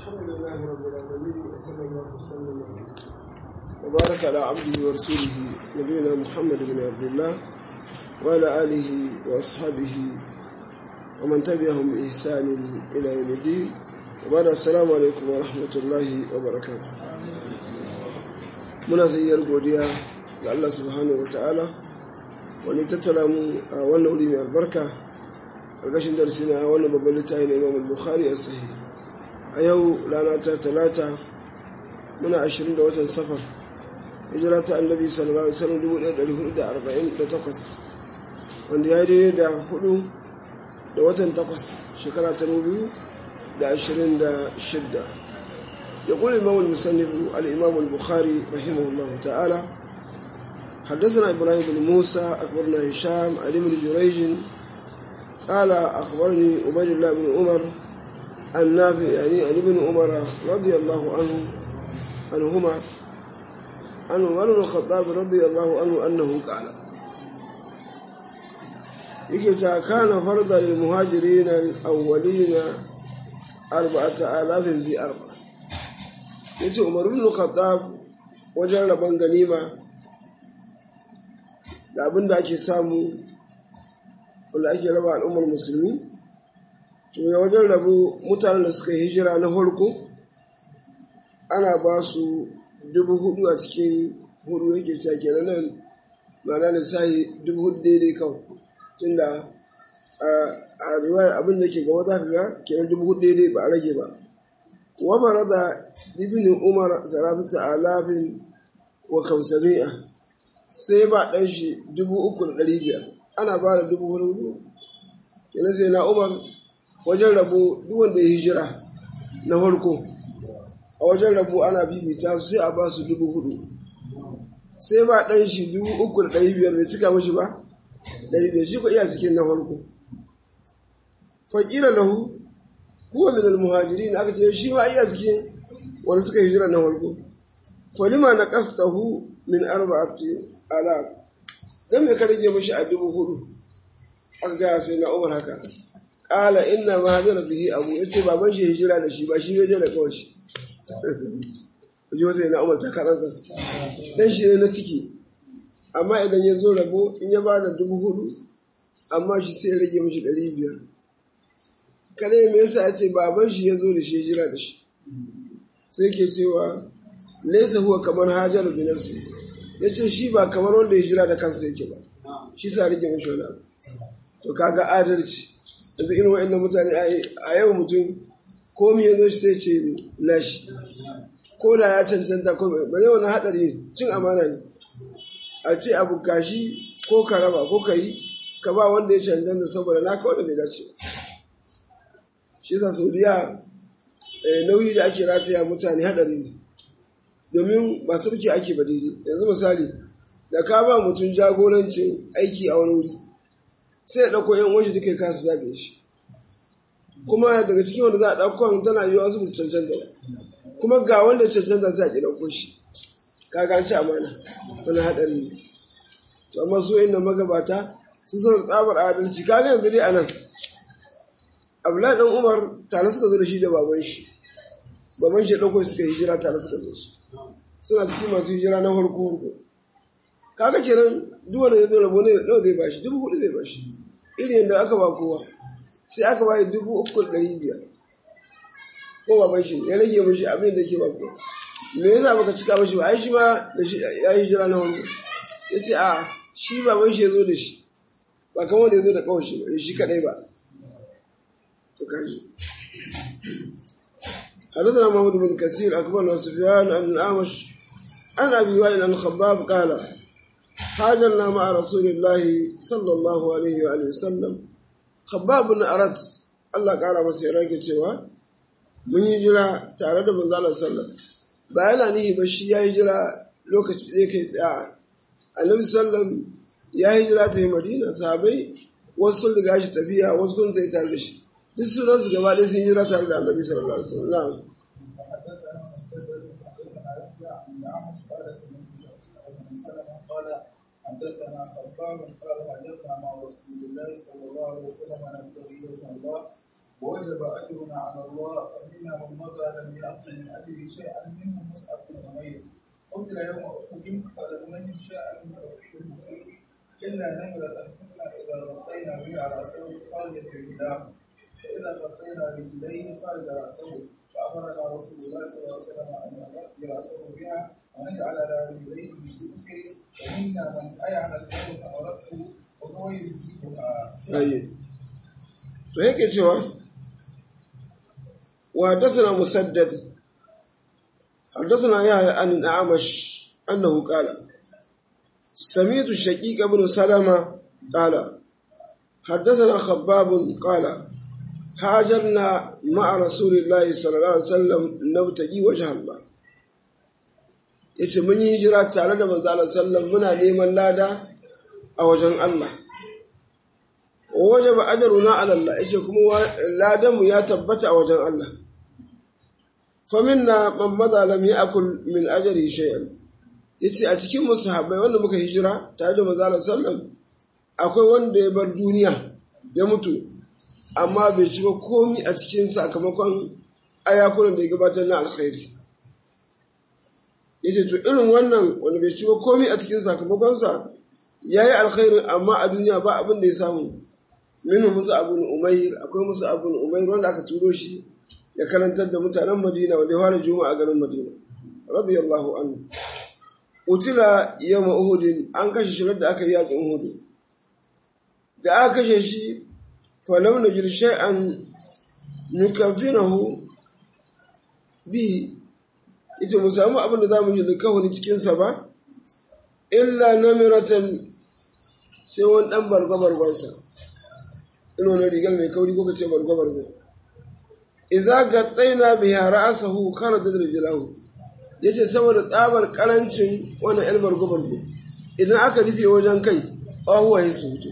الحمد لله رب العالمين وصلى الله وسلم وبارك على عبده ورسوله نبينا محمد بن عبد الله وعلى آله وأصحابه ومن تبعهم بإحسان إلى يوم الدين وبعد السلام عليكم ورحمة الله وبركاته muna sayyar godiya ga Allah subhanahu wa ta'ala wani tattara mu a wannan wuri mai albarka ƙarƙashin darsi na wannan babban littafi na imam bukhari a sahi a yau rana ta talata muna ashirin da watan safar hijira ta annabi sallallahu alaihi wasallam dubu ɗaya ɗari hudu da arba'in da takwas wanda ya daidai da hudu da watan takwas shekara ta biyu da ashirin da shidda يقول الإمام المسنف الإمام البخاري رحمه الله تعالى حدثنا إبراهيم بن موسى أخبرنا هشام علي بن جريج قال أخبرني عبيد الله بن عمر النافع يعني عن ابن عمر رضي الله عنه عنهما عن عمر بن الخطاب رضي الله عنه أنه قال يكتا كان فرضا للمهاجرين الأولين أربعة آلاف في أربعة ya ce umaru ibn khattab wajen rabon ganima da abin da ake samu wanda ake raba al'ummar musulmi to ya wajen rabu mutanen da suka hijira na farko ana ba su dubu hudu a cikin hudu yake cewa kenan nan ma'ana da sahi dubu hudu daidai kawai tunda a riwaya abin da ke gaba za ka ga kenan dubu hudu daidai ba a rage ba وفرض ابن عمر ثلاثة آلاف وخمسمائة sai ba ɗan shi dubu uku da ɗari biyar ana ba da dubu hudu kenan sai na umar wajen rabo duk wanda ya hijira na farko a wajen rabo ana bibita su sai a ba su dubu hudu sai ba ɗan shi dubu uku da ɗari biyar bai cika mashi ba ɗari biyar shi ko iya cikin na farko faƙira lahu huwa min al-muhajirin aka ce shi ma iya cikin wanda suka hijira na farko falima na qastahu min arba'ati ala dan me ka rage mishi a dubu hudu aka ga sai na Umar haka qala inna ma hadara bihi abu yace baban shi hijira da shi ba shi yaje da kawai shi Kuje sai na Umar ta katsantsa dan shi ne na ciki amma idan ya zo rabo in ya bada dubu hudu amma shi sai ya rage mishi ɗari biyar kare me yasa ya ce baban shi ya zo da shi jira da shi sai ke cewa laisa huwa kamar hajar bi nafsi ya ce shi ba kamar wanda ya jira da kansa yake ba shi sa rike mashi wani abu to kaga adalci yanzu irin wa'annan mutane a yau mutum komi ya zo shi sai ce nashi ko da ya cancanta ko ba ne wani haɗari ne cin amana ne a ce abu kashi ko ka raba ko ka yi ka ba wanda ya cancanta saboda naka wanda bai dace ba shi yasa saudiya nauyi da ake rataya mutane hadari ne domin ba sarki ake ba daidai yanzu misali da ka ba mutum jagorancin aiki a wani wuri sai ya ɗauko yan waje duka kasa zagaye shi kuma daga cikin wanda za a ɗauko tana yi wasu su cancanta ba kuma ga wanda cancanta sai a ƙi ɗauko shi kaga an ci amana wani haɗari ne to amma su inda magabata su suna tsabar adalci kaga yanzu dai a nan abdullahi dan umar tare suka zo da shi da baban shi baban shi ɗauko suka hijira tare suka zo su suna cikin masu hijira na farko farko kaga kenan duk wanda ya zo rabo ne nawa zai bashi dubu hudu zai bashi irin yadda aka ba kowa sai aka ba dubu uku da ɗari biyar ko baban shi ya rage mashi abin da ke ba kowa me yasa baka cika mashi ba ai shi ma da shi ya hijira na farko ya ce a shi baban shi ya zo da shi ba kamar wanda ya zo da kawai shi ba shi kaɗai ba حدثنا محمد بن كثير أكبر سفيان عن الأعمش عن أبي وائل عن خباب قال حاجرنا مع رسول الله صلى الله عليه وآله وسلم خباب بن أردت الله قال مسيرك cewa mun yi jira tare da manzo Allah sallallahu ba yana nihi ba shi ya hijira lokaci ɗaya kai tsaya annabi sallallahu ya hijira ta yi madina sahabai wasu sun riga shi tafiya wasu kun sai tare da shi duk sunan su gaba ɗaya sun yi tare da annabi sallallahu alaihi wasallam حدثنا خباب قال حدثنا مع رسول الله صلى الله عليه وسلم عن التغيير الله ووجب أجرنا على الله فمنا من مضى لم يأخذ من أجره شيئا منه مصعب بن عمير قتل يوم أحد فلم نجد شيئا من توحيد إلا نمرة كنا إذا غطينا بها رأسه خرجت رجلاه فإذا غطينا رجليه خرج رأسه فأمرنا رسول الله صلى الله عليه وسلم أن نغطي رأسه بها ونجعل على رجليه بالذكر ومنا من أيعن الكون أمرته وهو يجيبها. طيب to yake cewa wa hadathana musaddad hadathana yahya an al-a'mash annahu qala سمعت الشقيق بن سلمة قال حدثنا خباب قال هاجرنا مع رسول الله صلى الله عليه وسلم نبتغي وجه الله yace mun yi hijira tare da manzo Allah sallam muna neman lada a wajen Allah wajaba ajruna ala Allah yace kuma ladan mu ya tabbata a wajen Allah fa minna man madha lam ya'kul min ajri shay'an yace a cikin mu sahabbai wanda muka hijira tare da manzo Allah sallam akwai wanda ya bar duniya ya mutu amma bai ci ba komi a cikin sakamakon ayakunan da ya gabatar na alkhairi yace to irin wannan wanda bai ci ba komi a cikin sakamakonsa yayi alkhairin amma a duniya ba abin da ya samu minhu musu abun umair akwai musu abun umair wanda aka turo shi ya karantar da mutanen madina wanda ya fara juma'a a garin madina radiyallahu anhu utila yawma uhudin an kashe shi da aka yi yakin uhud da aka kashe shi falam najid shay'an nukafinahu bi ita mu samu abin da zamu yi likawuni cikin sa ba illa namiratan sai wani dan bargwabargwansa ina wani rigar mai kauri ko kace bargwabargwa idza gattaina biha ra'sahu kharajat rijlahu yace saboda tsabar karancin wannan el bargwabargwa idan aka rufe wajen kai ahuwa su fito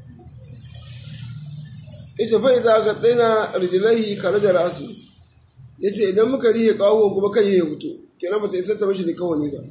ita fa idza gattaina rijlaihi kharaja ra'su yace idan muka rihe kawon kuma kai ya fito kenan ba ta isa ta mishi da kawani ba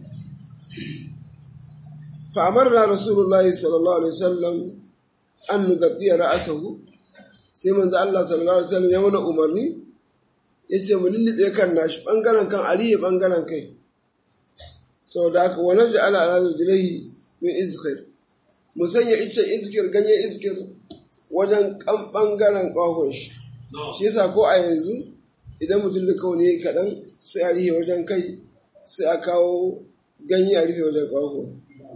fa amarna rasulullahi sallallahu alaihi wasallam an nugaddiya ra'asahu sai manzo Allah sallallahu alaihi wasallam ya mana umarni yace mu lullube kan nashi bangaren kan ariye bangaren kai saboda haka wa naj'ala ala rijlihi min izkir mu sanya ice iskir ganye iskir wajen kan bangaren kwahon shi shi yasa ko a yanzu idan mutum da kawai ne kaɗan sai a rihe wajen kai sai a kawo ganye a rufe wajen kwahon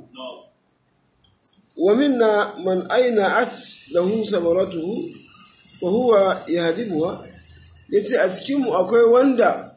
ومنا من أينعت له ثمرته فهو يهدبها yace a cikinmu akwai wanda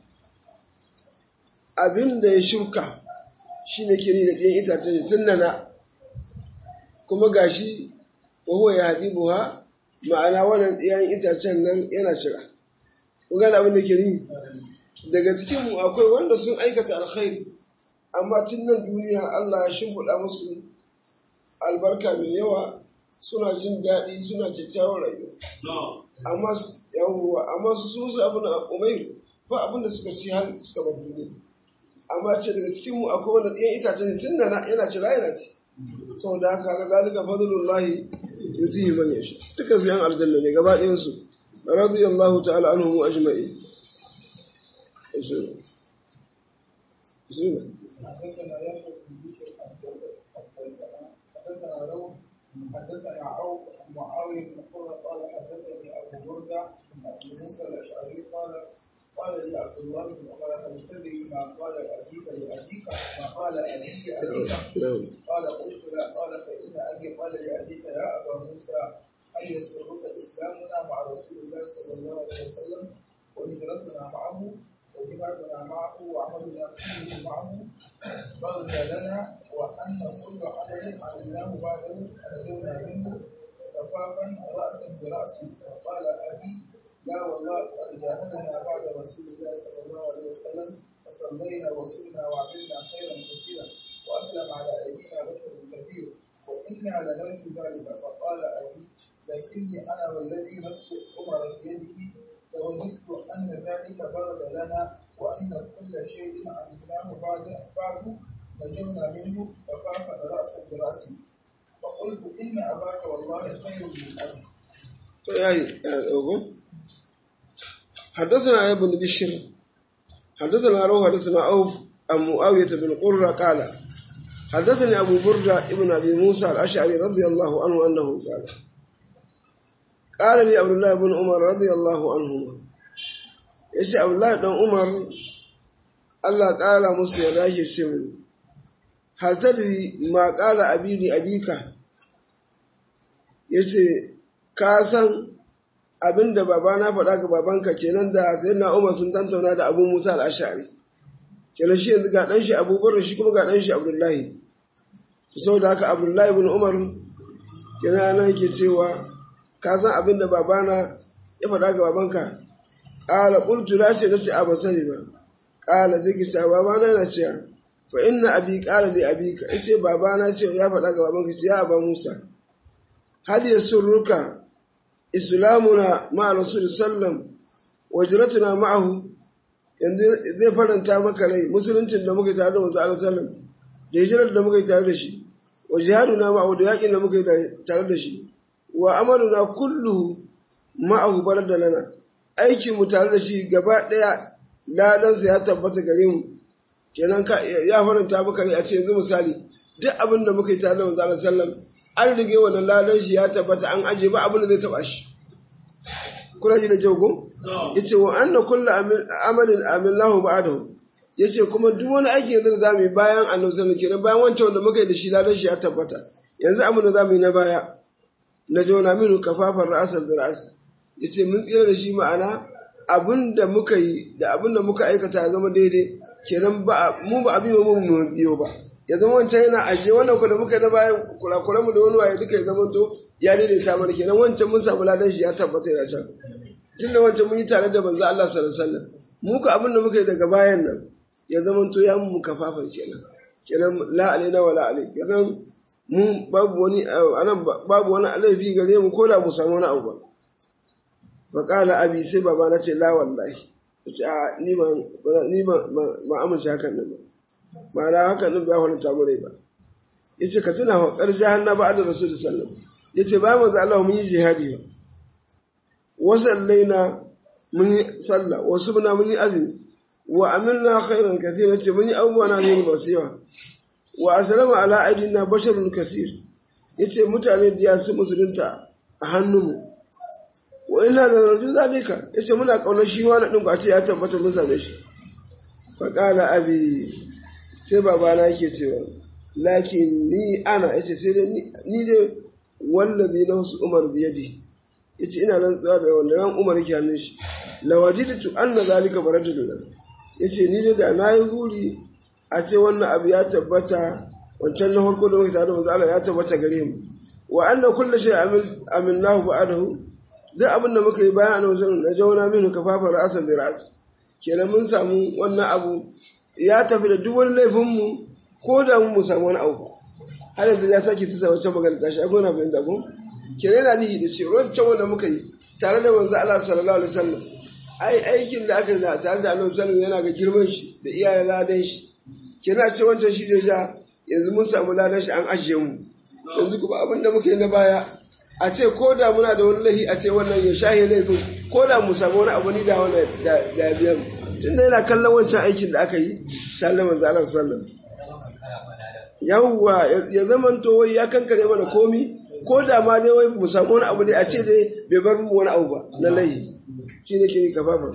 abin da ya shuka shi ne kiri da ɗayan itacen sunnana kuma gashi wahuwa ya haɗi buha ma'ana wannan ɗayan itacen nan yana cira kun gane abin da kiri daga cikinmu akwai wanda sun aikata alkhairi amma tun nan duniya Allah ya shimfiɗa musu albarka mai yawa suna jin daɗi suna kyakkyawar rayuwa amma yawuwa amma su sun su abin umairu ba abin da suka ci har suka bar duniya amma ce daga cikin mu akwai wanda ɗayan itacen sun nana yana ci yana ci saboda haka ga zalika fadlullahi yutihi man yasha duka su yan aljanna ne gaba ɗayan su radiyallahu ta'ala anhum ajma'in bismillah حدثنا يحيى بن بشر حدثنا روح حدثنا عوف عن معاويه بن قرة قال حدثني ابو برده بن ابي موسى الاشعري قال قال لي عبد الله بن عمر هل تدري ما قال ابيك لابيك ما قال ابي لابيك نعم قال قلت لا قال فان ابي قال لابيك يا ابا موسى هل يسرك اسلامنا مع رسول الله صلى الله عليه وسلم وهجرتنا معه وجهادنا معه وعملنا كله معه بغي لنا وأن كل عمل عملناه بعده نزلنا منه كفافا رأسا برأس وقال أبي لا والله قد جاهدنا بعد رسول الله صلى الله عليه وسلم وصلينا وصلنا وعملنا خيرا كثيرا وأسلم على أيدينا بشر كثير وإنا لنرجو ذلك فقال أبي لكني أنا والذي نفس عمر بيده لوددت أن ذلك برد لنا وأن كل شيء عملناه بعد بعد نجونا منه فخاف رأسا برأسي فقلت إن أباك والله خير من أبي to yayi ya tsogo حدثنا يا ابن بشر حدثنا روح حدثنا أوف عن معاوية بن قرة قال حدثني أبو بردة ابن أبي موسى الأشعري رضي الله عنه أنه قال قال لي عبد الله بن عمر رضي الله عنهما يشي عبد الله بن عمر الله قال موسى يراجع شمني هل تدري ما قال أبي لأبيك yace ka san abin da babana faɗa ga babanka kenan da sai na umar sun tantauna da abu musa al'ashari kenan shi yanzu ga ɗanshi abubuwar shi kuma ga ɗanshi abdullahi sau da haka abdullahi bin umar kenan nan ke cewa ka san abin da babana ya faɗa ga babanka ƙala ƙultu na ce na ce a ba sani ba ƙala sai ke cewa babana yana cewa fa inna abi ƙala da abi ka ce babana ce ya faɗa ga babanka ce ya aba musa hal yasurruka islamuna ma rasul sallam wajratuna ma'ahu yanzu zai faranta maka rai musuluncin da muka tare da manzo Allah sallam da hijirar da muka tare da shi wa jihaduna ma'ahu da yakin da muka tare da shi wa amaluna kulluhu ma'ahu da lana aikin mu tare da shi gaba daya ladan sa ya tabbata gare mu kenan ka ya faranta maka rai a ce yanzu misali duk abin da muka yi tare da manzo Allah sallam an rige wannan ladan shi ya tabbata an aje ba abin da zai taba shi kuna ji da kyau ko yace wa anna kullu amalin amilnahu ba'dahu yace kuma duk wani aiki yanzu da zamu yi bayan annabi sallallahu alaihi wasallam bayan wancan wanda muka yi da shi ladan shi ya tabbata yanzu abin da zamu yi na baya na jona minu kafafar ra'asar bi ra'as yace mun tsira da shi ma'ana abin da muka yi da abin da muka aikata ya zama daidai kenan ba mu ba abin mu mu biyo ba ya zama wancan yana ajiye wannan ku da muka yi na bayan kurakuran mu da wani waye duka ya zama to ya daidaita mana kenan wancan mun samu ladan shi ya tabbata yana can tunda wancan mun yi tare da banza Allah sallallahu alaihi wasallam mu ka abin da muka yi daga bayan nan ya zama to ya mu kafafan kenan kenan la alaina wa la alai kenan mu babu wani anan babu wani alaifi gare mu ko da mu samu wani abu ba fa qala abi sai baba na ce la wallahi ce a ni ban ni ban ba amince hakan nan ba ma'ana hakan nan ba hulunta mu rai ba yace ka tuna wa kar jahannaba da rasulullahi sallallahu alaihi wasallam yace ba manzo Allah mun yi jihadi ba wasallaina mun yi sallah wasu muna mun yi azumi wa amilna khairan kathira ce mun yi abubuwa na ne masu yawa wa aslama ala aidina basharun kasir yace mutane da ya su musulunta a hannunmu wa ina da narju zalika yace muna kaunar shi ma na din ba ce ya tabbata mun same shi fa qala abi sai babana yake cewa lakin ni ana yace sai dai ni dai wallazi nafsu umar biyadi yace ina rantsuwa da wanda ran umar yake hannun shi lawaditu anna zalika baratun yace ni da na yi guri a ce wannan abu ya tabbata wancan na farko da muka tare da manzo Allah ya tabbata gare mu wa anna kullu shay amil amilnahu ba'dahu duk abin da muka yi bayan annabi sallallahu alaihi wasallam na jawana minhu kafafa ra'san bi ra's kenan mun samu wannan abu ya tafi da duk wani laifin mu ko da mu samu wani abu har yanzu ya sake tsaya wancan magana tashi a gona bayan zagon kenan yana nihi da ce wancan wanda muka yi tare da manzo Allah sallallahu alaihi wasallam ai aikin da aka yi tare da annabi sallallahu yana ga girman shi da iyayen ladan shi kenan ce wancan shi da ja yanzu mun samu ladan shi an ajiye mu yanzu kuma abin da muka yi na baya a ce ko da muna da wani laifi a ce wannan ya shahe laifin ko da mu samu wani abu ni da wani da biyan tunda yana kallon wancan aikin da aka yi tare da manzo Allah sallallahu yawwa ya zaman to wai ya kankare mana komi ko da ma dai wai mu samu wani abu dai a ce dai bai bar mu wani abu ba na laifi shi ne kini kafafa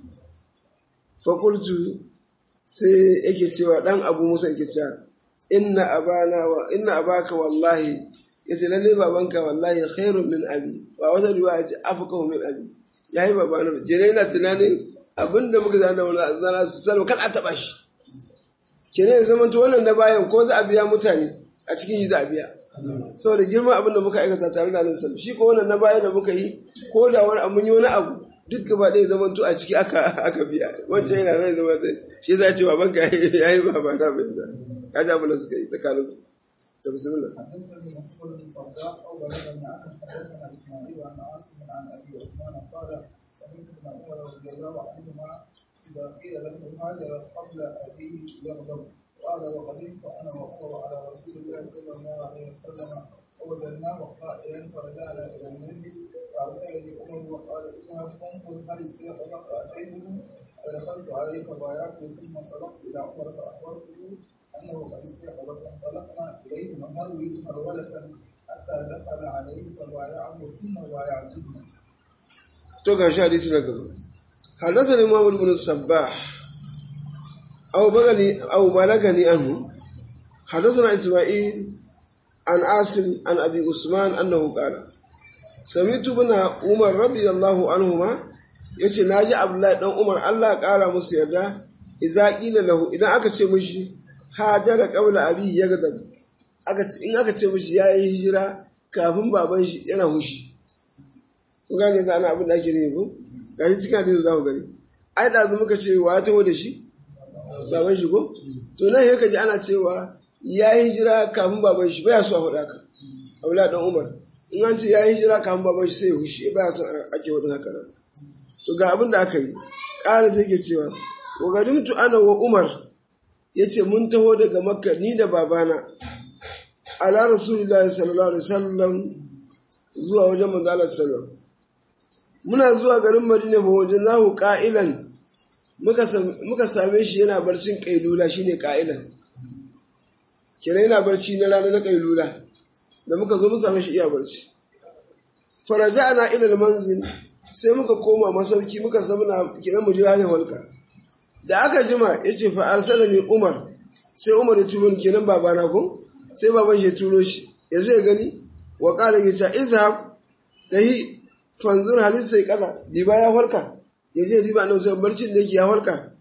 fakultu sai yake cewa dan abu musa yake cewa inna abana wa inna abaka wallahi yace lalle babanka wallahi khairun min abi wa wata riwaya ce afqahu min abi yayi babana je ne ina tunanin abinda muka zana wani zana su salma kan a taba shi kenan ya zama to wannan na bayan ko za a biya mutane a cikin shi za a biya saboda girman abin da muka aikata tare da annabi shi ko wannan na baya da muka yi ko da wani abu yi wani abu duk gaba ɗaya zama to a ciki aka aka biya wancan yana zai zama zai shi za ce baban ka ya yi baba na bai da ka ji abin da suka yi tsakanin su ta bismillah حدثني محمود بن صداق او بلغني عنه حدثنا اسماعيل عن عاصم عن ابي عثمان قال سمعت ابن عمر رضي الله عنهما اذا قيل له هاجر قبل ابيه يغضب قال وقدمت انا وهو على رسول الله صلى الله عليه وسلم فوجدناه قائلا فرجعنا الى المنزل فأرسلني عمر وقال إنها فانظر هل استيقظ فأتيته فدخلت عليه فبايعته ثم انطلقت إلى عمر فأخبرته أنه قد استيقظ فانطلقنا إليه نهرول هرولة حتى دخل عليه فبايعه ثم بايعته to ga shi hadisi na gaba حدثني محمد بن الصباح أو بلغني أو بلغني عنه حدثنا إسماعيل عن عاصم عن أبي عثمان أنه قال سمعت بن عمر رضي الله عنهما yace naji Abdullahi dan Umar Allah ƙara musu yarda idza qila lahu idan aka ce mishi hajara qabla abi yagadab aka ce in aka ce mishi yayi hijira kafin baban shi yana hushi ku gane da ana abin da ake ne ko gashi cikin hadisin za ku gani ai da muka ce wa ya taho da shi baban shi ko to nan yake ji ana cewa ya yi hijira kafin baban shi baya so a faɗa ka Abdullahi dan Umar in an ce ya yi hijira kafin baban shi sai ya hushi baya son ake wadin haka nan to ga abin da aka yi ƙara sai ke cewa wa gadimtu ana wa Umar yace mun taho daga Makka ni da babana ala Rasulullahi sallallahu alaihi wasallam zuwa wajen manzo Allah sallallahu muna zuwa garin Madina fa wajen nahu qa'ilan muka same shi yana barcin kailula shine qa'ilan kenan yana barci na rana na kailula da muka zo mun same shi iya barci faraja'na ila al-manzil sai muka koma masauki muka zamana kenan mu jira ne walka da aka jima yace fa arsalani Umar sai Umar ya turo ni kenan babana ko sai baban shi ya turo shi yanzu ya gani wa qala yace izhab tahi fanzur halin sai kaza diba ya farka ya je diba nan sai barcin da yake ya farka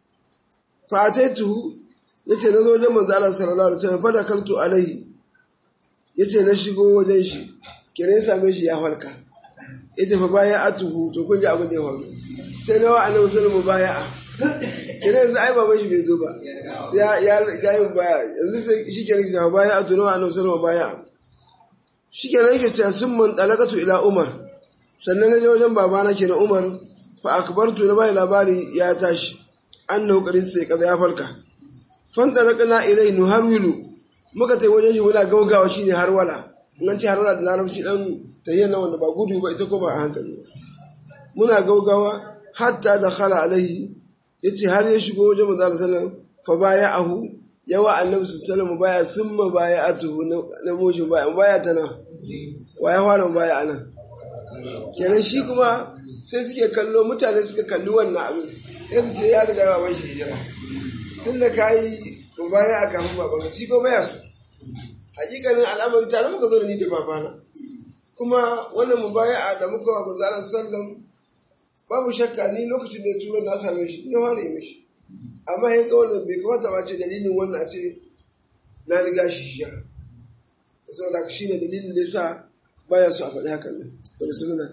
fa ataitu yace na zo wajen manzo Allah sallallahu alaihi wasallam fa dakaltu alaihi yace na shigo wajen shi kenan ya same shi ya farka yace fa baya atuhu to kun ji abin da ya faru sai na wa annabi sallallahu baya'a kenan yanzu ai baban shi bai zo ba ya ya ga yin baya yanzu sai shi kenan ya baya atu na wa annabi sallallahu baya'a shi kenan yake cewa sun man talakatu ila umar sannan na je wajen babana ke na umar fa akbartu na bai labari ya tashi annahu qad sai kaza ya farka fan talaqna ilai nuharwilu muka tai wajen shi muna gaugawa shine harwala in an ce harwala da larabci dan tayyan nan wanda ba gudu ba ita ko ba a hankali muna gaugawa hatta da khala alaihi yace har ya shigo wajen manzo sallallahu fa baya'ahu yawa annabi sallallahu baya summa baya'atuhu na mujin baya baya tana wa ya fara baya anan kenan shi kuma sai suke kallo mutane suka kalli wannan abin yanzu ce ya riga baban shi hijira tun da ka yi baya a kafin baban shi ko baya so hakikanin al'amari tare muka zo da ni da babana kuma wannan mubaya'a da muka wa manzalan sallam babu shakka ni lokacin da ya turo na same shi ya fara yi mishi amma ya ga wannan bai kamata ba ce dalilin wannan a ce na riga shi hijira saboda shi ne dalilin da ya sa baya so a faɗi hakan nan da bismillah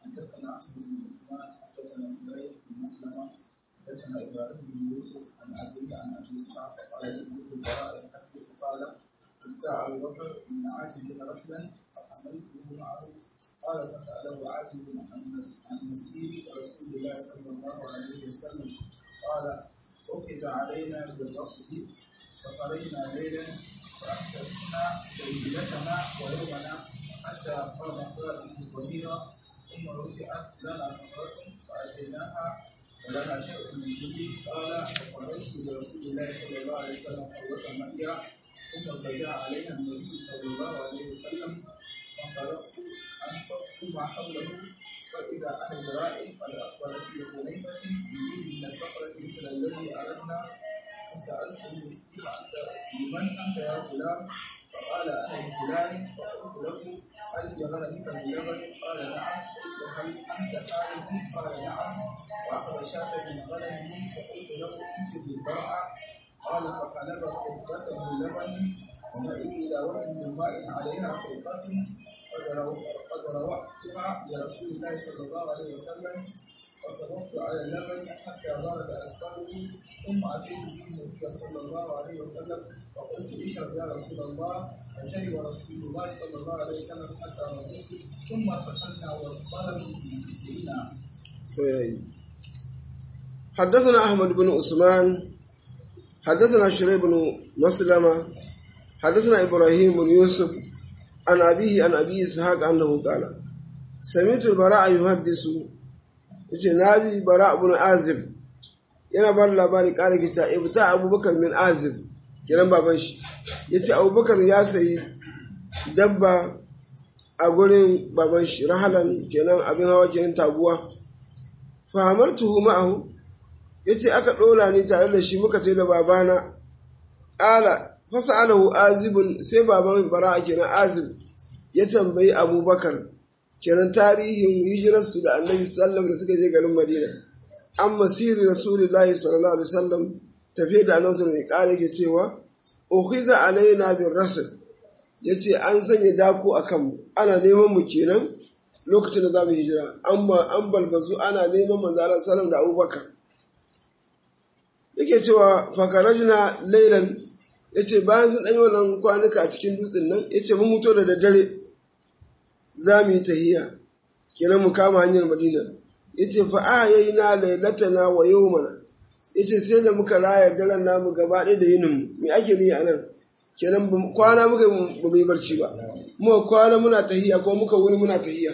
حدثنا ابراهيم بن يوسف عن ابي عن ابي اسحاق قال سمعت البراء قال ابتاع ابو بكر بن عاصم رجلا فحملته معه قال فساله عاصم عن مسير رسول الله صلى الله عليه وسلم قال اخذ علينا بالرصد فخرجنا ليلا فاحدثنا ليلتنا ويومنا حتى قام قائد ضميرا ثم رفعت لنا صخرة فأتيناها ولنا شيء من جدي قال فخرجت برسول الله صلى الله عليه وسلم قوة مئيا ثم ارتجع علينا النبي صلى الله عليه وسلم فانطلقت انفقت ما حوله فإذا أنا برائي قد أخبرت بحنيفة يريد من الصخرة مثل الذي أردنا فسألته لمن أنت يا غلام فقال انا من فلان فقلت له هل في غنمك من لبن؟ قال نعم قلت هل انت خالد؟ قال نعم واخذ شاة من غنمه فقلت له انفذ الباء قال فقلب قربة من لبن ومئي الى وجه من ماء عليها قربة قد روأتها لرسول الله صلى الله عليه وسلم فصببت على اللبن حتى بارد اسفله ثم اتيت به النبي صلى الله عليه وسلم فقلت اشرب يا رسول الله فشرب رسول الله صلى الله عليه وسلم حتى رضيت ثم دخلنا والطلب بنا حدثنا أحمد بن عثمان حدثنا شريح بن مسلمة حدثنا إبراهيم بن يوسف عن أبيه عن أبي إسحاق أنه قال samitul bara yuhaddisu yace naji bara ibn azib yana ba da labari kare kita ibta abubakar min azib kiran baban shi yace abubakar ya sayi dabba a gurin baban shi rahalan kenan abin hawa kenan taguwa fahamartuhu ma'ahu yace aka ɗora ni tare da shi muka ce da babana ala fasa'alahu azibun sai baban bara kenan azib ya tambayi abubakar kenan tarihin hijirarsu da annabi sallam da suka je garin madina an masiri rasulullahi sallallahu alaihi wasallam tafiye da annabi sallallahu alaihi wasallam ke cewa ukhiza alaina bin rasul yace an sanya dako akan mu ana neman mu kenan lokacin da zamu hijira an an balbazu ana neman manzo Allah sallallahu da abubakar yake cewa fakarajna laylan yace bayan sun ɗanyi wannan kwanuka a cikin dutsen nan yace mun muto da daddare za mu yi tahiya kenan mu kama hanyar madina ya ce fa'a ya yi na lailatana wa yau mana ya ce sai da muka raya daren namu gaba ɗaya da yininmu mai ake ni a nan kenan kwana muka ba mu yi barci ba muka kwana muna tahiya ko muka wuri muna tahiya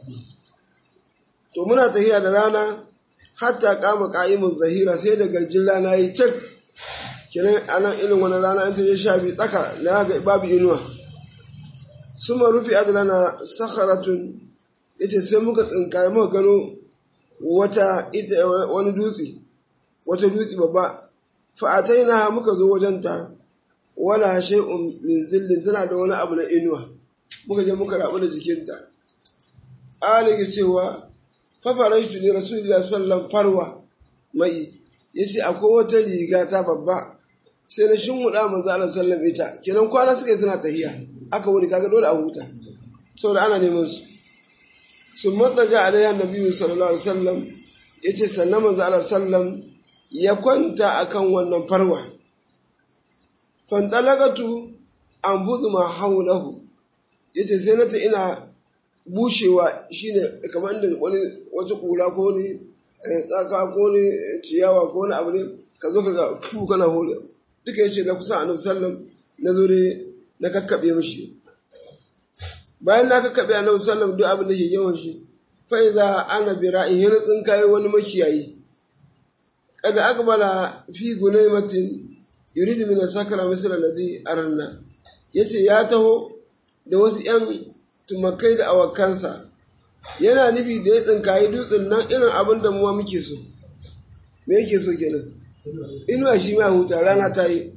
to muna tahiya da rana hatta kama ka'imun zahira sai da garjin rana yi cak kenan anan irin wani rana an ta je sha biyu tsaka na ga babu inuwa suma rufi adlana sakharatun yace sai muka tsinkaye muka gano wata ita wani dutse wata dutse babba fa ataina muka zo wajen ta wala shay'un min zillin tana da wani abu na inuwa muka je muka rabu da jikinta ali cewa fa faraitu li rasulillahi sallallahu farwa mai yace akwai wata riga ta babba sai na shinhuda manzo Allah sallallahu ita kenan kwana suka yi suna tahiya aka wuri kaga dole a huta saboda ana neman su sun matsaga alaihi annabi sallallahu alaihi wasallam yace sannan manzo Allah sallam ya kwanta akan wannan farwa fantalagatu an budu ma haulahu yace sai na ta ina bushewa shine kamar da wani wata kura ko ni tsaka ko ni ciyawa ko ni abu ne ka zo ka ga fu kana hore duka yace na kusa annabi sallam na zo na kakkaɓe mashi bayan na kakkaɓe annabi sallam duk abin da ke yawan shi fa idza ana bi ra'in yana tsinkaye wani makiyayi kada akbala fi gunaymatin yuridu min sakara misal alladhi aranna yace ya taho da wasu yan tumakai da awakansa yana nufi da ya tsinkaye dutsen nan irin abin da muwa muke so me yake so kenan inuwa shi ma huta rana ta yi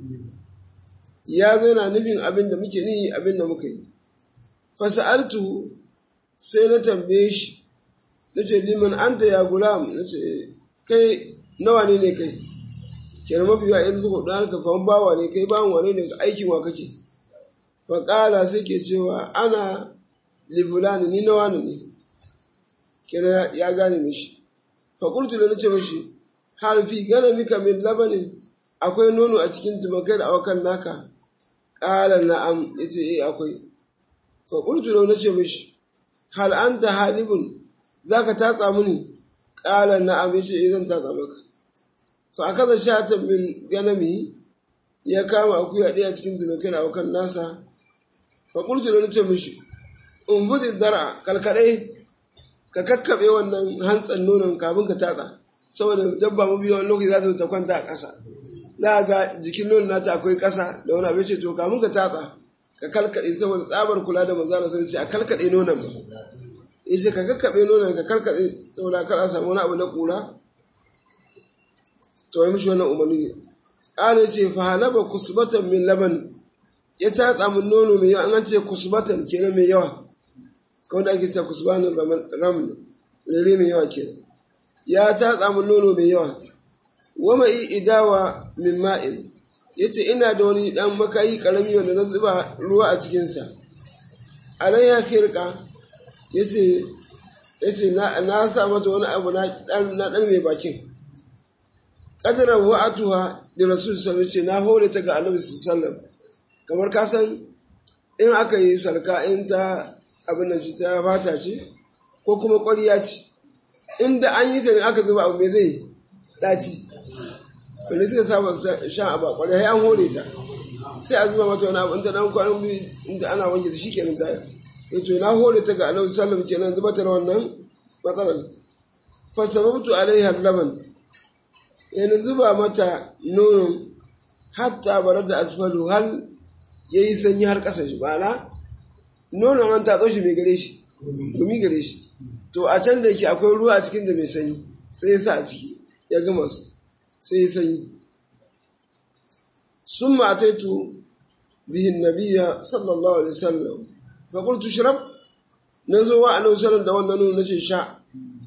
ya zo yana nufin abin da muke ni abin da muka yi fasa'altu sai na tambaye shi na ce liman anta ya gulam na ce kai nawa ne ne kai kenan mafi yawa yanzu ko dan ka kawan bawa ne kai bawan wane ne aikin wa kake faƙala sai ke cewa ana libulani ni nawa ne kenan ya gane mishi faƙultu da na ce mishi har fi gana mika min labanin akwai nono a cikin tumakai da awakan naka ƙala na'am ya ce eh akwai faƙultu da na ce mishi hal an ta halibun za ka tatsa mini ƙala na'am ya ce eh zan tatsa maka fa aka da shatan min ganami ya kama akuya ɗaya cikin tumakai da awakan nasa faƙultu da na ce mishi in buzi dara kalkaɗe ka kakkaɓe wannan hantsan nonon kafin ka tatsa saboda dabba mafi yawan lokaci za su ta kwanta a ƙasa za a ga jikin nonon nata akwai ƙasa da wani abin ce to kamun ka tatsa ka kalkaɗe saboda tsabar kula da manzo Allah sun ce a kalkaɗe nonon ba ya ce ka kakkaɓe nonon ka kalkaɗe saboda kar a samu wani abu na ƙura to yi mishi wannan umarni ne ƙara ce fa halaba kusbatan min laban ya tatsa min nono mai yawa an ce kusbatan kenan mai yawa kawai da ake ce kusbanin ram rere mai yawa kenan ya tatsa min nono mai yawa wama yi idawa min ma'in ya ce ina da wani ɗan makayi ƙarami wanda na zuba ruwa a cikinsa alai ya kirka ya ce na sa mata wani abu na ɗan mai bakin ƙadarar wa'atuwa da rasul sallallahu ce na hore ta ga annabi sallallahu kamar ka san in aka yi sarka in ta abin da shi ta fata ce ko kuma ƙwariya ce inda an yi ta ne aka zuba abu mai zai ɗaci wanda suka saba shan abu a ƙwariya an hore ta sai a zuba mata wani abu in ta ɗan kwanan biyu inda ana wanke ta shi kenan ta yace na hore ta ga Annabi sallallahu alaihi wasallam kenan zuba ta wannan matsalar fa sababtu alaiha laban yana zuba mata nonon hatta barar da asfalu hal yayi sanyi har ƙasa shi bana nonon an tatso shi mai gare shi gumi gare shi to a can da yake akwai ruwa a cikin da mai sanyi sai ya sa a ciki ya gama su sai ya sanyi sun mataitu bihin nabiya sallallahu alaihi wasallam fa qultu shrab na zo wa annabi sallallahu da wannan nono nace sha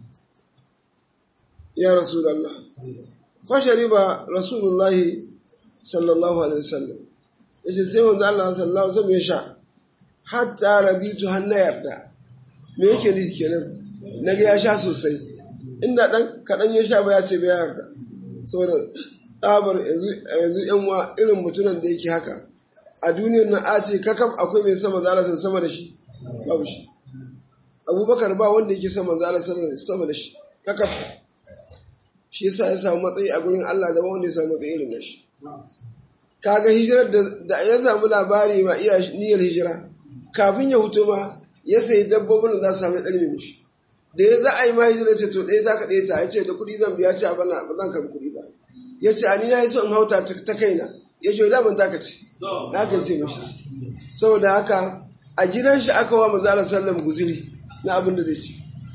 ya rasulullah fa shariba rasulullahi sallallahu alaihi wasallam yace sai manzo Allah sallallahu alaihi wasallam ya sha hatta raditu hanna yarda me yake nufi kenan naga ya sha sosai inda dan kadan ya sha ba ya ce ba ya yarda saboda tsabar yanzu yan wa irin mutunan da yake haka a duniyar nan a ce kakaf akwai mai sama zala sama da shi babu shi abubakar ba wanda yake sama zala sama da shi kakaf shi yasa ya samu matsayi a gurin Allah da wanda ya samu matsayi irin na shi kaga hijirar da ya samu labari ma iya niyyar hijira kafin ya hutu ma ya sayi dabbobin da za su samu ɗari mishi da ya za a yi ma hijira ce to ɗaya za ka ɗaya ta ya ce da kuɗi zan biya ce a bana ba zan karɓi kuɗi ba ya ce ani na yi so in hauta ta kaina ya ce da ban taka ce na ka ce mishi saboda haka a gidan shi aka wa manzo Allah sallam guzuri na abin da zai ci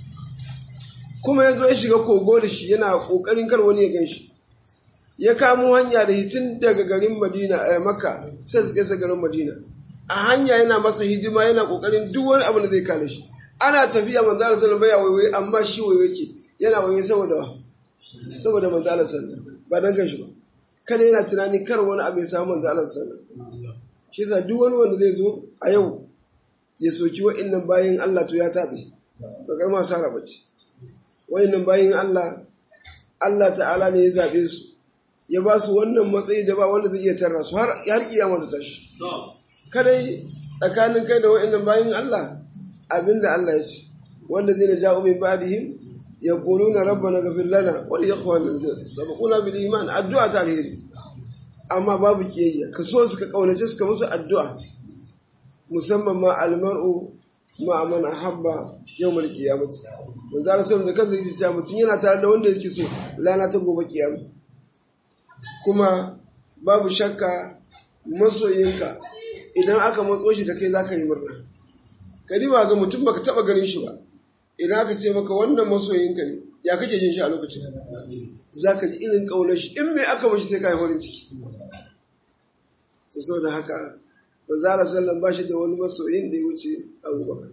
kuma ya zo ya shiga kogo da shi yana kokarin kar wani ya gan shi ya kamo hanya da hitin daga garin Madina a Makka sai su kai garin Madina a hanya yana masa hidima yana kokarin duk wani abu da zai kare shi ana tafiya manzo Allah sallallahu alaihi wasallam baya amma shi waiwai ke yana waiwai saboda saboda manzo Allah sallallahu ba dan gashi ba kada yana tunani kar wani abu ya samu manzo Allah sallallahu shi yasa duk wani wanda zai zo a yau ya soki wa'annan bayin Allah to ya tabe ba karma sara bace wa'annan bayin Allah Allah ta'ala ne ya zabe su ya ba su wannan matsayi da ba wanda zai iya tarra su har har kiyama ta tashi kadai tsakanin kai da wa'annan bayin Allah abinda Allah ya ce wanda zai ja'u min ba'dihim yaquluna rabbana ghfir lana wa li ikhwana alladhina sabaquna bil iman addu'a ta alheri amma babu kiyayya ka so su ka kaunace su ka musu addu'a musamman ma almar'u ma man ahabba yawmal qiyamah manzo Allah sallallahu da kansa yake cewa mutum yana tare da wanda yake so lana ta gobe kiyama kuma babu shakka masoyinka idan aka matso shi da kai zaka yi murna kadi ba ga mutum baka taba ganin shi ba idan aka ce maka wannan masoyinka ne ya kake jin shi a lokacin za ka ji irin ƙaunar shi in mai aka mashi sai ka yi farin ciki to sau da haka ba za a sallan ba shi da wani masoyin da ya wuce abubakar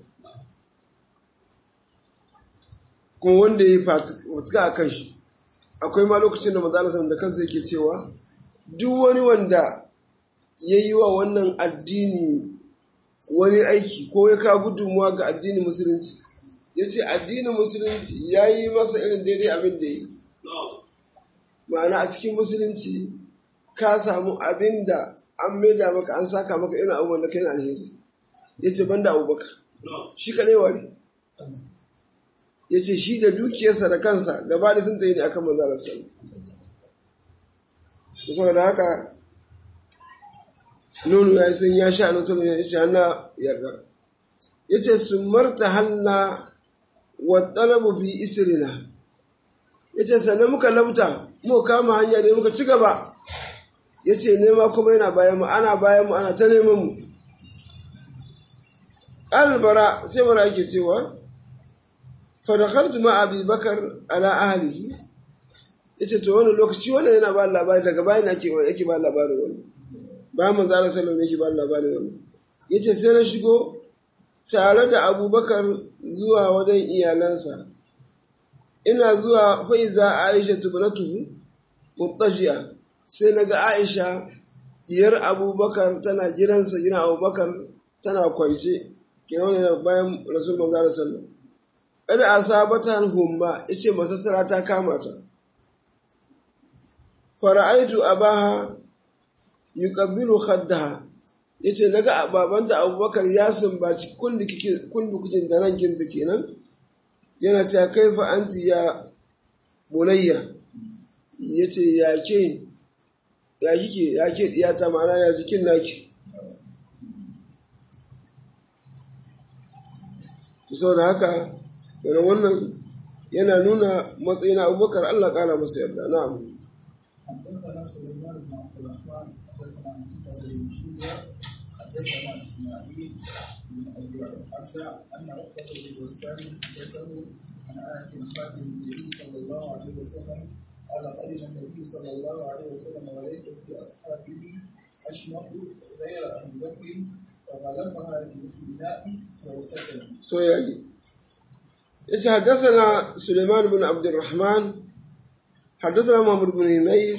kuma wanda ya yi fatuka a kan shi akwai ma lokacin da mazala sallan da kansa yake cewa duk wani wanda ya yi wa wannan addini wani aiki ko ya kawo gudunmuwa ga addinin musulunci ya ce addinin musulunci ya yi masa irin daidai abin da yi ma'ana a cikin musulunci ka samu abin da an maida maka an saka maka irin abubuwan da kai na alheri ya ce banda abubakar shi kaɗai ware ya ce shi da dukiyarsa da kansa gaba da sun tayi ne akan manzalar sallu saboda haka nono ya yi sun ya sha na sallu ya ce hana yarda ya ce sun marta hanna wa talabu fi isrina ya ce sannan muka labta mu kama hanya ne muka ci gaba ya ce nema kuma yana bayan mu ana bayan mu ana ta neman mu albara sai bara yake cewa fadakhartu ma abi bakar ala ahlihi yace to wani lokaci wannan yana ba labari daga bayan yake yake ba labarin wani bayan manzo Allah sallallahu alaihi wasallam yake ba labarin wani yace sai na shigo tare da abubakar zuwa wajen iyalansa ina zuwa faiza aisha tubnatuhu muttajiya sai naga aisha diyar abubakar tana jiransa gidan abubakar tana kwance kenan ne bayan rasul manzo sallallahu kada asabata humma yace masassara ta kama ta fara'aitu abaha yuqabbilu khaddaha yace naga babanta abubakar ya sumbaci kundukukin da rankinta kenan yana cewa kaifa anti ya bunayya yace ya ke ya kike ya ke diyata ma'ana ya jikin naki saboda haka yana wannan yana nuna matsayin abubakar Allah kara masa yarda na'am حدثنا سليمان بن عبد الرحمن حدثنا محمد بن شيبه حدثنا اسماعيل بن ابي عبد ان عقبه بن وسام حدثه عن انس خادم النبي صلى الله عليه وسلم قال قدم النبي صلى الله عليه وسلم وليس في اصحابه اشمخ غير ابي بكر فغلبها بالابتلاء والفتن. to yayi yace haddathana Sulaiman bin Abdurrahman haddathana Muhammad bin Humayr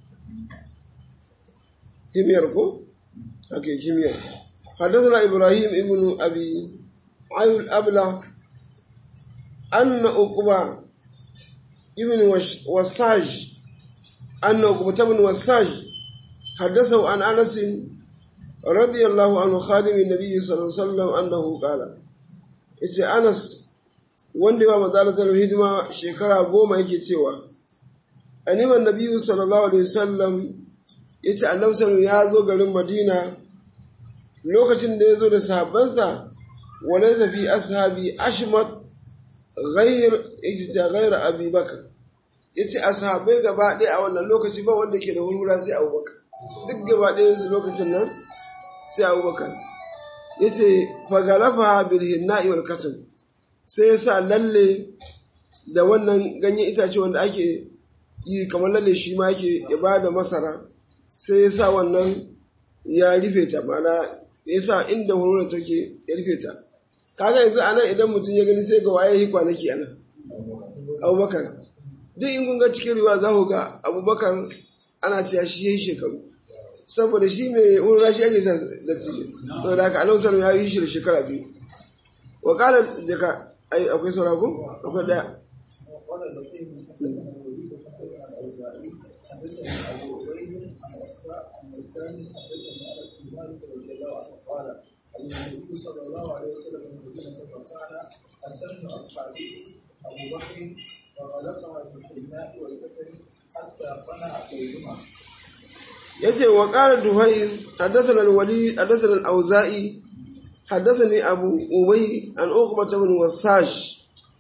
himyar ko ake himyar haddathana Ibrahim ibn Abi Ayul Abla anna Uqba ibn Wasaj anna Uqba ibn Wasaj حدثه عن انس رضي الله عنه خادم النبي صلى الله عليه وسلم انه قال yace Anas wanda ba madalatar hidima shekara goma yake cewa animan nabiyyu sallallahu alaihi wasallam yace annabi sallallahu ya zo garin Madina lokacin da ya zo da sahabbansa walaysa fi ashabi ashmat ghayr ijta ghayr abi bakr yace ashabai gaba ɗaya a wannan lokaci ba wanda ke da hurhura sai Abubakar duk gaba ɗayan su lokacin nan sai Abubakar ya ce fagalafa bilhinna'i wal katin sai ya sa lalle da wannan ganyen itace wanda ake yi kamar lalle shi ma yake ya ba da masara sai ya sa wannan ya rufe ta mana ya sa inda hurura take ya rufe ta kaga yanzu a nan idan mutum ya gani sai ga waye yi kwanaki a nan abubakar duk in kun ga cikin riwa za ku ga abubakar ana cewa shi ya yi shekaru saboda shi mai wurin shi ake sa dattijo saboda haka annabi sallallahu ya yi shi da shekara biyu wa qala jaka ai akwai saura ko akwai daya وقال البخير حدثنا الوليد حدثنا الاوزاعي حدثنا ابو عبيد عن عفاء عن الثاني حدثني انس بن مالك رضي الله عنه قال ان النبي صلى الله عليه وسلم من المدينه فقال اسن اصحابه ابو بكر وغلقها في الحناء والكفن حتى قنع كيدهما yace wa qala duhayr hadathana al-walid hadathana al-auza'i hadathani abu ubay an uqbah ibn wasash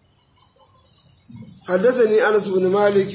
hadathani anas ibn malik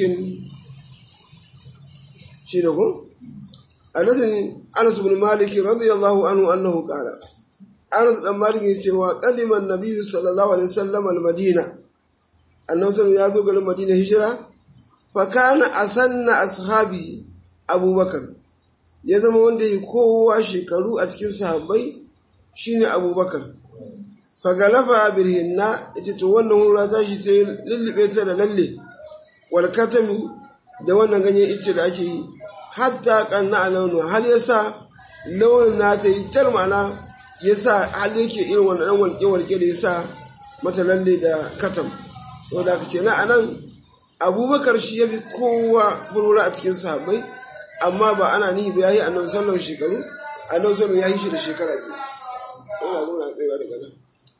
shi da ko hadathani anas ibn malik radiyallahu anhu annahu qala anas dan malik yace wa qadima an-nabiy sallallahu alaihi wasallam al-madina annabi sallallahu ya zo garin madina hijira fa kana asanna ashabi abubakar ya zama wanda ya kowa shekaru a cikin sahabbai shine abubakar fagalafa birhinna ita to wannan hura ta shi sai lullube ta da lalle wal katami da wannan ganyen ice da ake yi hatta kanna a launu har ya sa launin na ta yi tar mana ya sa har yake irin wannan ɗan walƙe-walƙe da ya sa mata lalle da katam saboda haka kenan a nan abubakar shi ya fi kowa burura a cikin sahabbai amma ba ana nihi ba ya yi annabi sallallahu shekaru annabi sallallahu ya yi shi da shekara biyu ina zo na tsayawa daga nan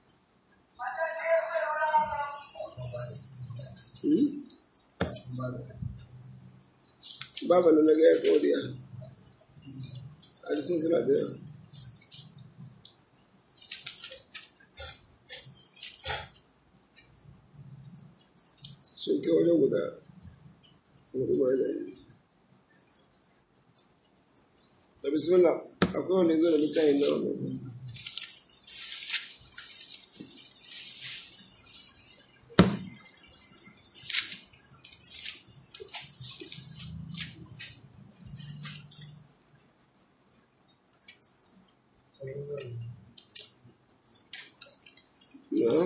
baba na naga ya tsoriya hadisin suna da yawa sun kai wajen guda hudu ma yana yi ta bismillah akwai wanda ya zo da littafin na wannan na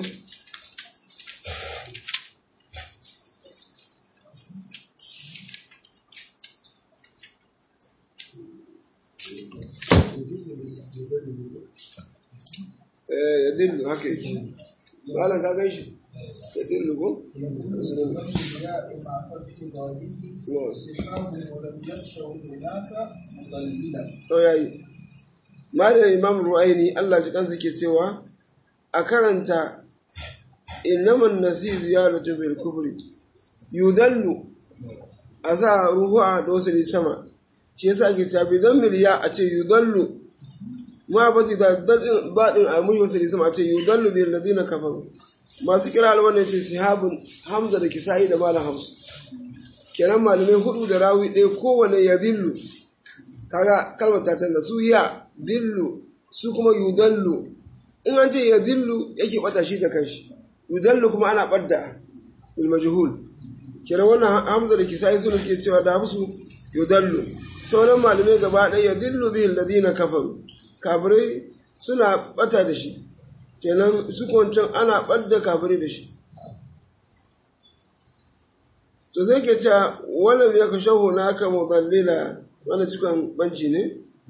eh ya dillu haka yake malam ka gan shi ya dillu ko bismillah الأنبياء مع فتح ظاهره صحاب ولم يخشوا هناك مضللا to yayi malam imam ru'aini Allah ji kansa ke cewa a karanta innaman nasir ziyaratu bil kubri yudallu a sa ruhu a dosiri sama shi yasa ake cewa bidan miliya a ce yudallu ma ba zai da baɗin a mushi wasu lisama ce yi dallu biyar da zina kafaru masu kira alwanne ce sihabun hamza da kisa'i da malam hamsu kenan malamai hudu da rawi ɗaya kowane ya dillu kaga kalmar ta canza su ya dillu su kuma yudallu in an ce ya dillu yake bata shi da kanshi yudallu kuma ana ɓadda bil majhul kenan wannan hamza da kisa'i suna ke cewa da su yudallu sauran malamai gaba ɗaya ya dillu bihin ladina kafaru kafirai suna bata da shi kenan su kwancan ana ɓadda kafirai da shi to sai ke cewa wannan ya ka shahu na aka muballila wani cikin banci ne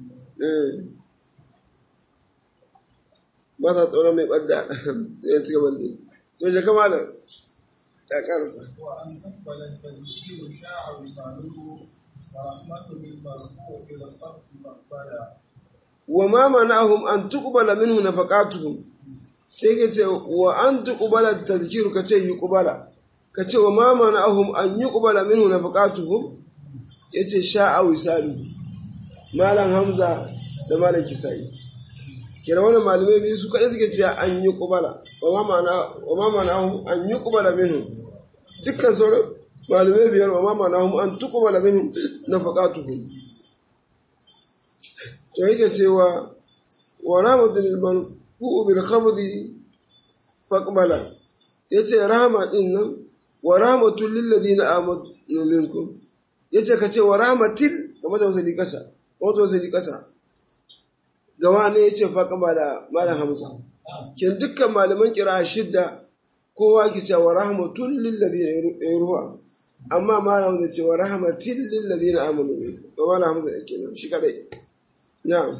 ba sa tsoron mai ɓadda ya cika balle to je kama da ya karsa وأن تقبل التنزيل شاع وصاله ورحمة بالمرفوع إلى الصرف مقبلا wa ma mana'ahum an tuqbala minhu nafaqatuhum sai ke ce wa an tuqbala tazkiru ka ce yuqbala ka ce wa ma mana'ahum an yuqbala minhu nafaqatuhum yace sha'a wisalu malam hamza da malam kisai kira wannan malamai biyu su kadai suke cewa an yuqbala wa ma mana wa ma mana'ahum an yuqbala minhu dukkan sauran malamai biyar wa ma mana'ahum an tuqbala minhu nafaqatuhum to yake cewa wa rahmatul manfu'u bil khabdi faqbala yace rahama din nan wa rahmatul lil ladina amanu minkum yace kace wa rahmatil kamar da wasali kasa wato wasali kasa gawa ne yace faqbala malam hamza kin dukkan malaman kira shidda kowa ke cewa rahmatul lil ladina ruha amma malam zai ce wa rahmatil lil ladina amanu minkum malam hamza yake nan shi kadai نعم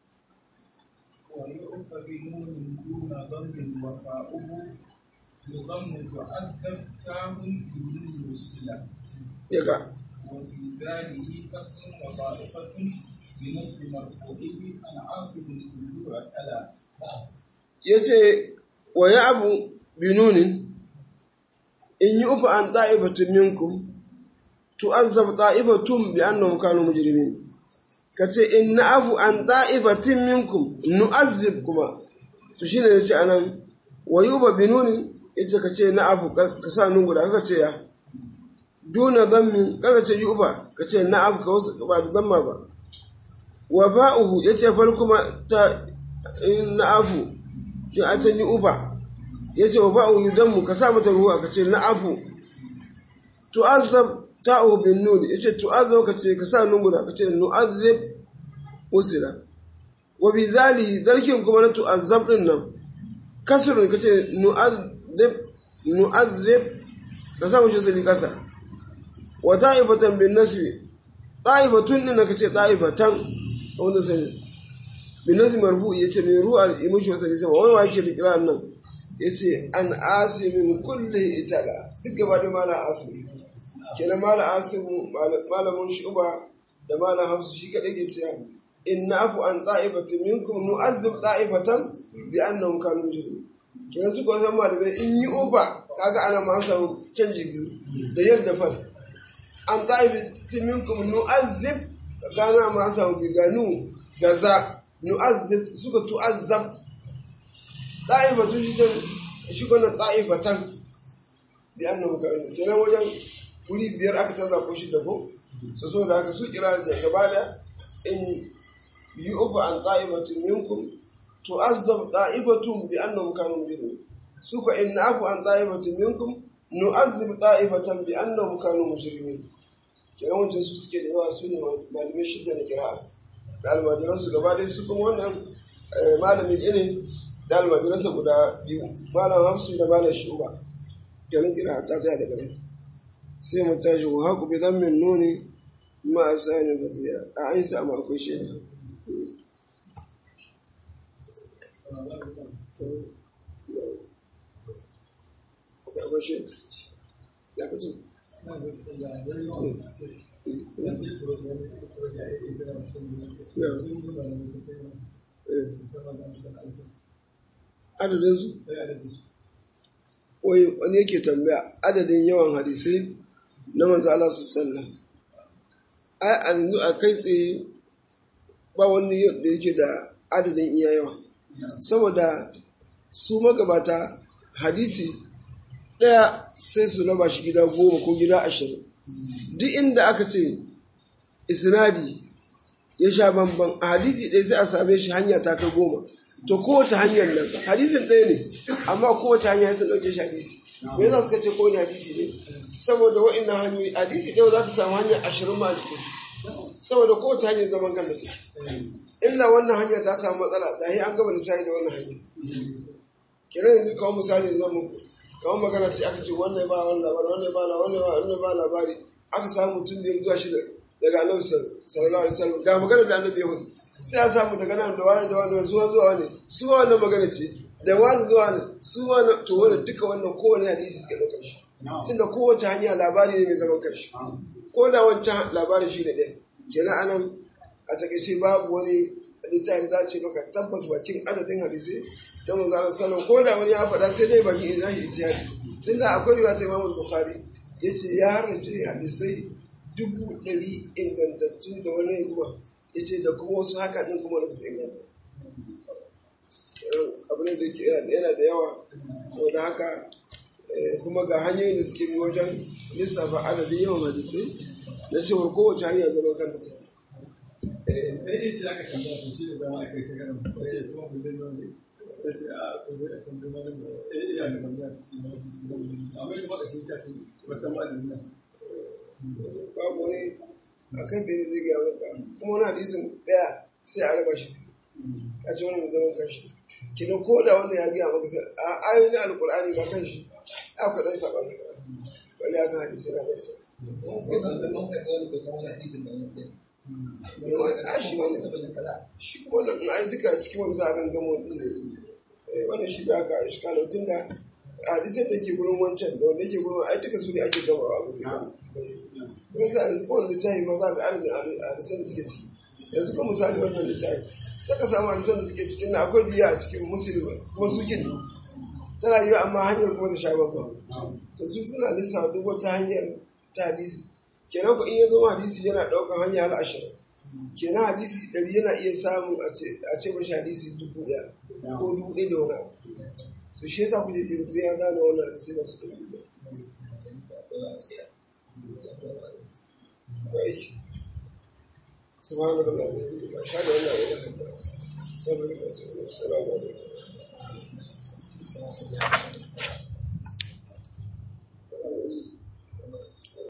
ويعرف بنون دون ضم وفاؤه يضم تعذب كاه بدون الصلة يقع وفي ذاله كسر وطائفة بنصب مرفوعه عن عاصم كل أكلا yace wa ya abu binunin in yi ufa an ta'ibatun minkum tu'azzab ta'ibatun bi annahum kanu mujrimin kace in na abu an ta'ibatin minkum nu'azzib kuma to shine yace anan wa yuba binunin yace kace na abu ka sa nun guda kace ya duna dhammin kaga ce yuba kace na abu ka wasu ba da zamma ba wa ba'uhu yace far kuma ta in na afu shi a can yi uba ya ce wa ba'u yi mu ka sa mata ruwa ka ce na afu tu'azzab ta'u bin nun ya ce tu'azzab ka ce ka sa nun guda ka ce nu'azzib usila wa bi zali zarkin kuma na tu'azzab din nan kasrun ka ce nu'azzib nu'azzib ka sa mushi zali kasa wa ta'ifatan bin nasbi ta'ifatun din ka ce ta'ifatan wanda sai binasi marfu ya ce mai ruwa imushi wasa ne sama wani wa yake da kira nan ya ce an asimin kulle itala duk gaba da mala asimi kenan mala asimu malamin shuba da mala hafsu shi kaɗai ke cewa in na afu an ta'ifatin minkum nu'azzib ta'ifatan bi annahum kanu mujrimin kenan su ko san malamai in yi ufa kaga ana ma samu canji biyu da yadda fa an ta'ifatin minkum nu'azzib gana ma samu biganu gaza nu'azzib suka tu'azzab da'ifatu shi jan shi gona da'ifatan bi annahu ka kenan wajen wuri biyar aka canza ko shi da ko so saboda haka su kira da gaba da in yu'fa an da'ifatin minkum tu'azzab da'ifatun bi annahum kanu mujrimin suka in na'fu an da'ifatin minkum nu'azzib da'ifatan bi annahum kanu mujrimin kenan wancan su suke da yawa su ne malamai shidda na kira'a da almajiransu gaba ɗaya su kuma wannan malamin irin da almajiransa guda biyu malam hafsu da malam shuba ganin kira ta tsaya daga nan sai mu tashi wa haku bi zammin nuni ma a sani ba ta a an samu akwai shi ne akwai shi ya fito adadinsu wai wani yake tambaya adadin yawan hadisai na manzo Allah su sallah ai a yanzu a kai tsaye ba wani da yake da adadin iya yawa saboda su magabata hadisi ɗaya sai su raba shi gida goma ko gida ashirin duk inda aka ce isnadi ya sha bamban a hadisi ɗaya sai a same shi hanya ta kai goma to kowace hanyar nan hadisin ɗaya ne amma kowace hanya sun ɗauke shi hadisi me yasa suka ce kowane hadisi ne saboda wa'annan hanyoyi hadisi ɗaya za ka samu hanyar ashirin ma jikin saboda kowace hanyar zaman kan da take illa wannan hanya ta samu matsala da an gaba lissafi da wannan hanya kenan yanzu kawo misali da zamu kawo magana ce aka ce wannan ba wannan labari wannan ba wannan ba wannan ba labari aka samu mutum da zuwa shi daga annabi sallallahu alaihi wasallam ga magana da annabi ya faɗi sai a samu daga nan da wani da wani zuwa zuwa wani su ma wannan magana ce da wani zuwa wani su ma to wannan duka wannan kowane hadisi suke ɗaukar shi tunda kowace hanya labari ne mai zaman kanshi ko da wancan labarin shi ne ɗaya kenan anan a takaice babu wani littafi za ce maka tabbas bakin adadin hadisi da manzalar salon ko da wani ya faɗa sai dai bakin ina shi istiyari tunda akwai riwaya ta imamul bukhari ya ce ya harrace hadisai dubu ɗari ingantattu da wani ruwa ya ce da kuma wasu haka ɗin kuma da su inganta abu ne da ke yana da yawa saboda haka kuma ga hanyoyin da suke bi wajen lissafa adadin yawan hadisai na cewar kowace hanya zaman kanta take ɗaya ce aka kanta su shi da zama aka yi ta ganin ba sai kuma mun dai wani ta ce a ko zai a kan gama da ɗaya iya da tambaya ta ce na wata su gama da amma ita ba da sun ce wata ma da nan babu wani a kan da zai gaya maka kuma wani hadisin ɗaya sai a raba shi a ce wani mai zaman kanshi kina ko da wanda ya gaya maka sai a ayoyin alkur'ani ba kan shi a kwaɗan saba ne wani akan hadisi na bar sa shi kuma wannan in an duka cikin wani za a gangama wani ne wannan shi da aka shi kala tun da hadisan da ke gurin wancan da wanda ke gurin ai duka su ne ake gama a gurin ba kuma sa yanzu kowane littafi ma za ga adadin hadisan da suke ciki yanzu kuma misali wannan littafi saka samu hadisan da suke cikin na akwai diya a cikin musulmi kuma su kin tana yiwa amma hanyar kuma ta sha babba to su suna lissafa duk wata hanyar ta hadisi kenan ko in ya zo hadisi yana ɗaukar hanya har ashirin kenan hadisi ɗari yana iya samun a ce mashi hadisi dubu ɗaya ko dubu ɗaya da wani abu to shi yasa kuje ji mutum ya gane wannan hadisi ba su ɗari ɗaya ba aiki subhanahu wa ta'ala ba sha da wannan wani hadda sallallahu alaihi wa sallam